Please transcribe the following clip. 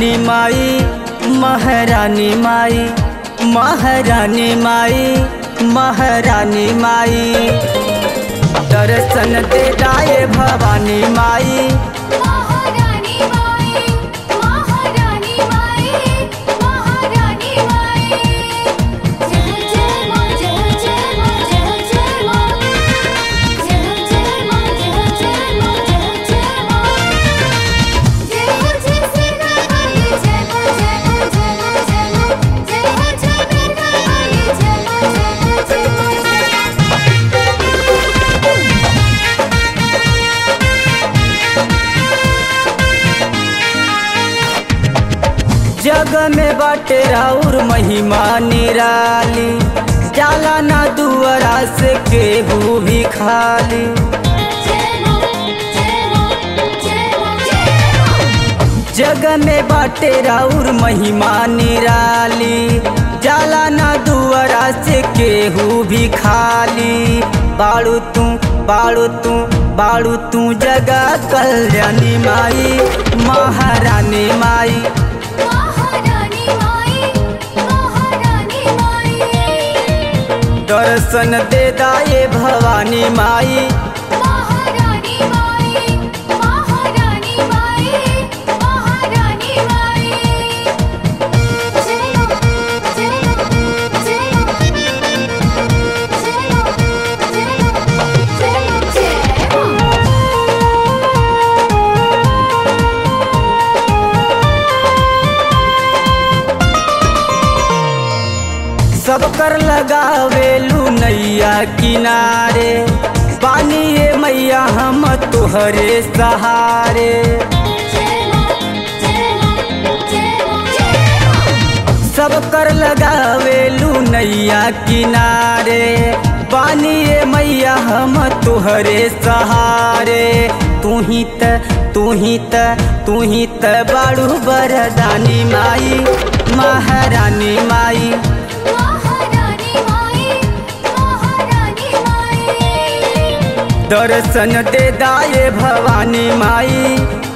महारानी माई महारानी माई महारानी माई महारानी माई दर्शन दे दाए भवानी माई महारानी माई महारानी माई महारानी माई जय जय मां जय जय मां जय जय मां जय जय मां जय जय मां जय जय मां जय हो जय सेना वाली जय मां जय मां जय मां जय मां जय हो जय बेटा वाली जय मां जय मां जय मां जग में बाटे राउर महिमा निराली जाला ना दुआरा से केहू भी खाली जय मां जय मां जय मां जय मां जग में बाटे राउर महिमा निराली जाला ना दुआरा से केहू भी खाली बाड़ू तू बाड़ू तू बाड़ू तू जगह कल्याणी माई महारानी माई महारानी माई महारानी माई दर्शन दे दाए भवानी माई महारानी माई महारानी माई महारानी माई जय मां जय मां जय मां जय मां जय मां जय मां जय मां सब कर लगावेलू नैया किनारे पानी ये मैया हम तुहरे सहारे जय मां जय मां जय मां जय मां सब कर लगावेलू नैया किनारे पानी ये मैया हम तुहरे सहारे तू ही त तू ही त तू ही त बाड़ू बरदानी माई महारानी माई महारानी माई महारानी माई दर्शन दे दाए भवानी माई